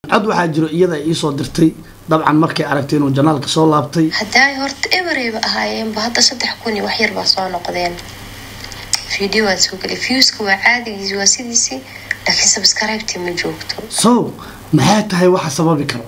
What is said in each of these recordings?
cod waxaa jiro iyada ay iisoo dirtay dabcan markay aragtay inuu janaalka soo laabtay haddaay horta ebereyba ahaayeenba hadda saddex kun iyo wax yar baa soo noqdeen video waan soo gelay viewska waa caadigiisi waa sidiisii laakiin subscribe-tii ma joogto so maxay tahay waxa sababi karo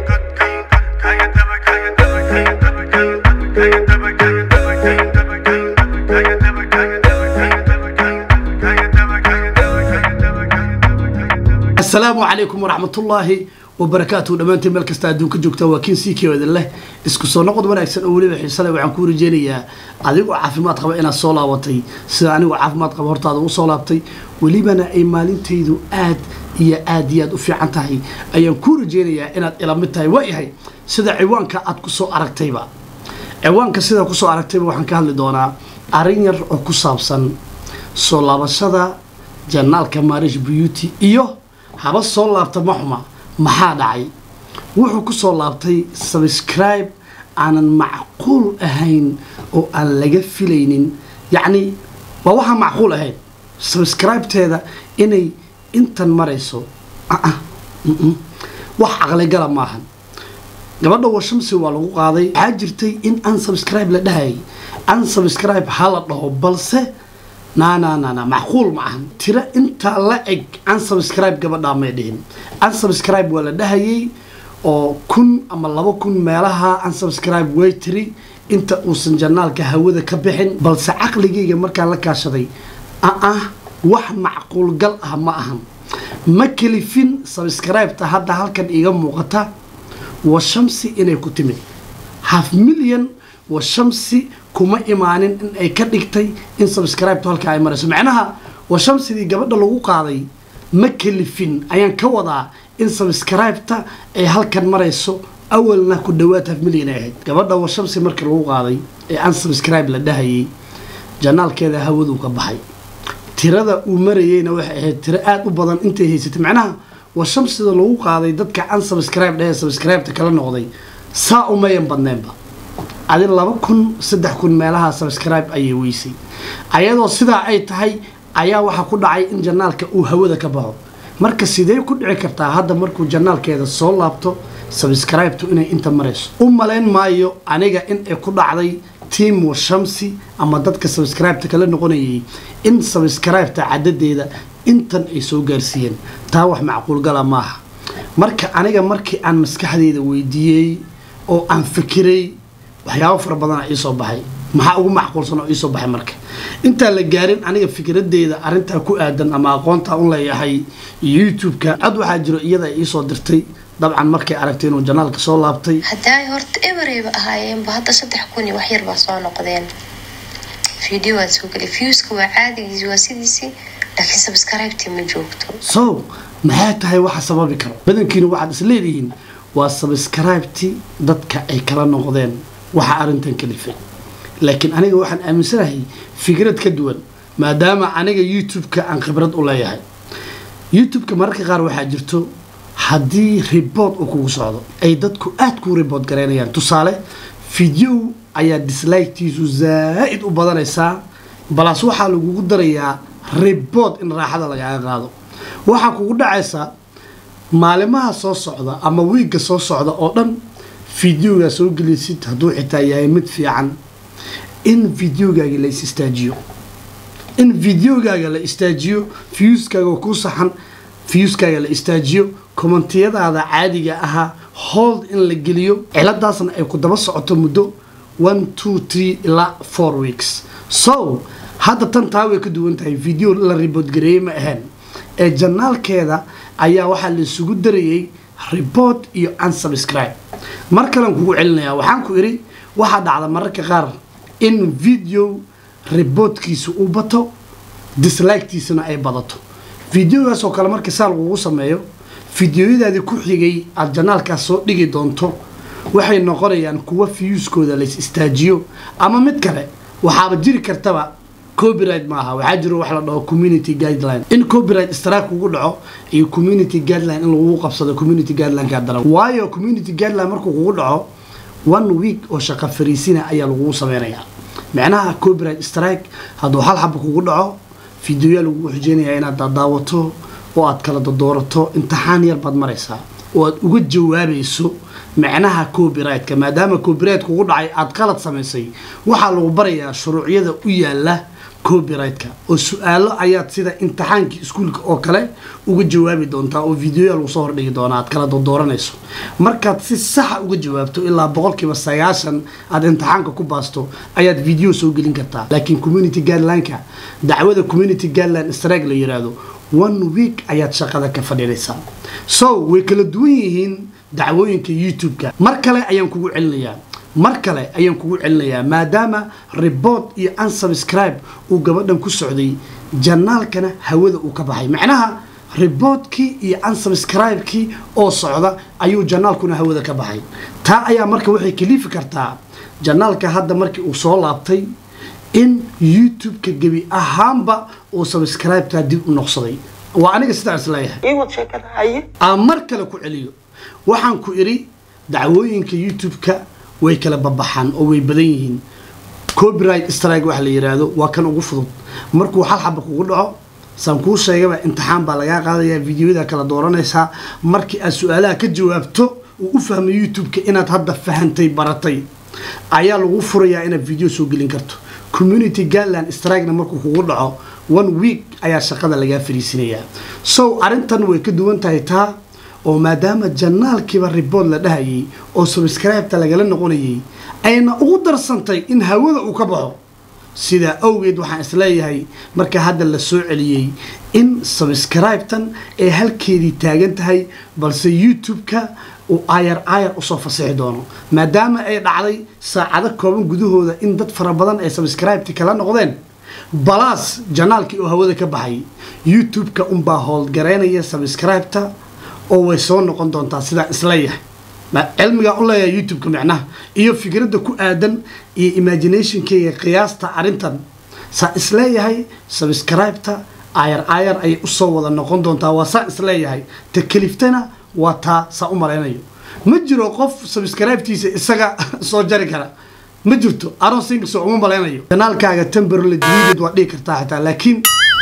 asalaamu calaykum waraxmatullaahi wabarakaatuhu dhammaantiin meel kasta adduunka joogta waa kiin sii keewadan leh isku soo noqod wanaagsan oo weliba xiise leh waxaan kuu rajeynayaa adigoo caafimaad qaba inaad soo laabatay sida anigoo caafimaad qaba hortaada u soo laabtay welibana ay maalintaydu aad iyo aad iyo aad u fiican tahay ayaan kuu rajeynayaa inaad ila mid tahay waayahay sida ciwaanka aad ku soo aragtayba ciwaanka sidaa kusoo aragtayba waxaan ka hadli doonaa arrin yar oo ku saabsan soo laabashada janaalka marish beauty iyo haba soo laabta maxuma maxaa dhacay wuxuu ku soo laabtay subscribe aanan macquul ahayn oo aan laga filaynin yacni waa waxaan macquul ahayn subscribe-teeda inay intan marayso wax caqligala maahan gabadha washamsi waa lagu qaaday waxaa jirtay in unsubscribe la dhahayay unsubscribe ha la dhaho balse nananana macquul ma ahan tiro intaa la eg unsubscribe gabadhaa may dhihin unsubscribe waa la dhahayay oo kun ama laba kun meelaha unsubscribe way tiri inta uusan janaalka hawada ka bixin balse caqligayga markaan la kaashaday ah wax macquulgal ah ma ahan ma kelifin subscribe-ta hadda halkan iiga muuqata washamsi inay ku timid half million washamsi kuma imaanin in ay ka dhigtay in subscribe-tu halka ay marayso macnaha washamsidii gabadha lagu qaaday ma kelifin ayaan ka wadaa in subscribe-ta ay halkan marayso awalna ku dhawaad half million ay ahayd gabadha washamsi markii lagu qaaday ee unsubscribe la dhahayay janaalkeeda hawaduu ka baxay tirada uu marayeyna waxay ahayd tiro aada u badan intay haysatay macnaha washamsida lagu qaaday dadka unsubscribe dhahee subscribe-ta kala noqday saa umayan badneenba adi laba kun saddex kun meelaha subscribe ayay weysay ayadoo sidaa ay tahay ayaa waxaa ku dhacay in janaalka uu hawada ka baxo marka sidee ku dhici kartaa hadda markuu janaalkeeda soo laabto subscribe-tu inay inta marayso u malayn maayo aniga in ay ku dhacday tiam washamsi ama dadka subscribe-ta kala noqonayay in subscribe-ta cadadeeda intan ay soo gaarsiiyeen taa wax macquulgala maaha marka aniga markii aan maskaxdeeda weydiiyey oo aan fikiray waxyaabo fara badana iisoo baxay maxaa ugu macquulsan oo iisoo baxay marka intaan la gaarin aniga fikradeeda arrintaa ku aadan ama aqoontaa un leeyahay youtube-ka cod waxaa jiro iyada ay iisoo dirtay dabcan markay aragtay inuu janaalka soo laabtay haddaay horta ebereyba ahaayeenba hadda saddex kun iyo wax yar baa soo noqdeen video waan soo gelay viewska waa caadigiisi waa sidiisii laakiin subscribe-tii ma joogto so maxay tahay waxa sababi karo badankiina waxaad is leedihiin waa subscribe-ti dadka ay kala noqdeen waxa arrintan kalifay laakiin aniga waxaan aaminsanahay fikrad ka duwan maadaama aniga youtube-ka aan khibrad u leeyahay youtube-ka mararka qaar waxaa jirto haddii rebood uu kugu socdo ay dadku aada kuu rebood garaynayaan tusaale video ayaa dislike-tiisu zaa-id u badanaysaa balaas waxaa lagugu darayaa rebood in raaxada lagaaga qaado waxaa kugu dhacaysaa maalimaha soo socda ama wiigga soo socda oo dhan videogaa soo gelisid hadduu xitaa yahay mid fiican in videogaaga la is istaajiyo in videogaaga la istaajiyo viewskaaga ku saxan viewskaaga la istaajiyo kommentiyadaada caadiga ahaa hold in la geliyo ciladaasna ay ku daba socoto muddo one two three ilaa four weeks so hadda tan taa way ka duwan tahay video la riboodgareeyey ma ahayn ee janaalkeeda ayaa waxaa la isugu darayay report iyo unsubscribe mar kalean kugu celinayaa waxaan ku idhi waxaa dhacda mararka qaar in video riboodkiisa uu bato dislike-tiisana ay badato videogaas oo kale markii saa lagugu sameeyo videoyadaadii ku xigay aada janaalkaas soo dhigi doonto waxay noqonayaan kuwa viewskooda lays istaajiyo ama mid kale waxaaba jiri kartaba copyright maaha waxaa jiro wax la dhaho community guideline in copyright strike kugu dhaco iyo community guideline in lagugu qabsado community guideline-ka daran waayo community guideline markuu kugu dhaco one week oo shaqo fariisina ayaa lagugu sameynayaa micnaha copyright strike hadduu hal xaba kugu dhaco videoyaa lagugu xijeynayaa inaad daadaawato oo aad kala dodoorato imtixaan yar baad maraysaa oo aad uga jawaabayso macnaha copyrightka maadaama copyright kugu dhacay aada qalad samaysay waxaa lagu barayaa shuruucyada u yaala copyrightka oo su-aalo ayaad sida imtixaankii iskuulka oo kale uga jawaabi doontaa oo videoya lagu soo hordhigi doonaa aad kala dooranayso markaad si saxa uga jawaabto ilaa boqolkiiba sagaashan aad imtixaanka ku baasto ayaad video soo gelin kartaa laakiin community guidelineka dacwada community guideline strike la yiraahdo one week ayaad shaqada ka fadhiinaysaa so way kala duwan yihiin dacwooyinka youtube-ka mar kale ayaan kugu celinayaa mar kale ayaan kugu celinayaa maadaama report iyo unsubscribe uu gabadhan ku socday janaalkana hawada uu ka baxay macnaha reportkii iyo unsubscribe-kii oo socda ayuu janaalkuna hawada ka baxay taa ayaa marka waxay kaliifi kartaa janaalka hadda markii uu soo laabtay in youtube-ka gebi ahaanba uu subscribe-taa dib u noqsaday waa aniga sidaa isleeyahay aan mar kale ku celiyo waxaan ku idhi dacwooyinka youtube-ka way kala babaxaan oo way badan yihiin copyright strike waxa la yiraahdo waa kan ugu fudud markuu hal xaba kugu dhaco saan kuu sheegaba imtixaan baa lagaa qaadayaa videoyada kala dooranaysaa markii aad su-aalaha ka jawaabto uu u fahmay youtube-ka inaad hadda fahantay baratay ayaa lagu furayaa inaad video soo gelin karto community guideline strikena markuu kugu dhaco one week ayaa shaqada lagaa fariisinayaa so arrintan way ka duwan tahay taa oo maadaama janaalkiiba report la dhahayay oo subscribe-ta lagala noqonayay ayna ugu darsantay in hawada uu ka baxo sidaa awgeed waxaan isleeyahay marka hadda la soo celiyey in subscribe-tan ay halkeedii taagan tahay balse youtube-ka uu ayar ayar usoo fasixi doono maadaama ay dhacday saacado kooban gudahooda in dad fara badan ay subscribe-ti kala noqdeen balaas janaalkii oo hawada ka baxay youtube-ka unbaa howlgaraynaya subscribe-ta oo way soo noqon doontaa sidaa isleeyahay cilmigaa u leeyahay youtube-ka micnaha iyo fikradda ku aadan iyo imaginationkeyga qiyaasta arrintan saa isleeyahay subscribe-ta ayar ayar ayay usoo wada noqon doontaa waa saa isleeyahay ta keliftana waa taa saa u malaynayo ma jiro qof subscribe-tiisa isaga soo jari kara ma jirto aron singso uma malaynayo kanaalkaaga temberle deleted waa dhigi kartaa xitaa laakiin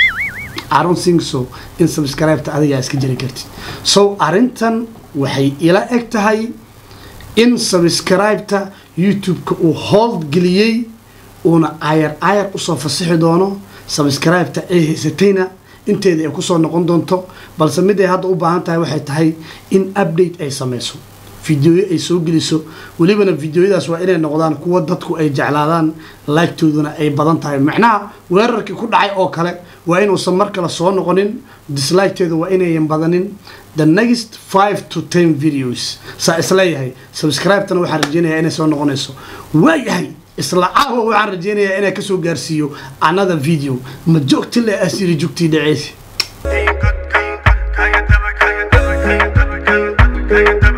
aron singso in subscribe-ta adigaa iska jari kartid so arrintan waxay ila eg tahay in subscribe-ta youtube-ka uu hold geliyey uuna ayar ayar usoo fasixi doono subscribe-ta ay haysatayna inteeda ay kusoo noqon doonto balse mid ay hadda u baahan tahay waxay tahay in update ay sameyso videoyo ay soo geliso welibana videoyadaas waa inay noqdaan kuwa dadku ay jeclaadaan laagtooduna ay badan tahay macnaha weerarkii ku dhacay oo kale waa inuusan mar kale soo noqonin disliketeeda waa inayan badanin the next five to ten videos saa isleeyahay subscribe-tana waxaan rajeynayaa inay soo noqonayso waayahay isla caawa waxaan rajeynayaa inaa kasoo gaarsiiyo another video ma joogti le asiri jugtii dhaceysa Kaya daba, kaya daba, kaya daba, kaya daba, kaya daba, kaya daba.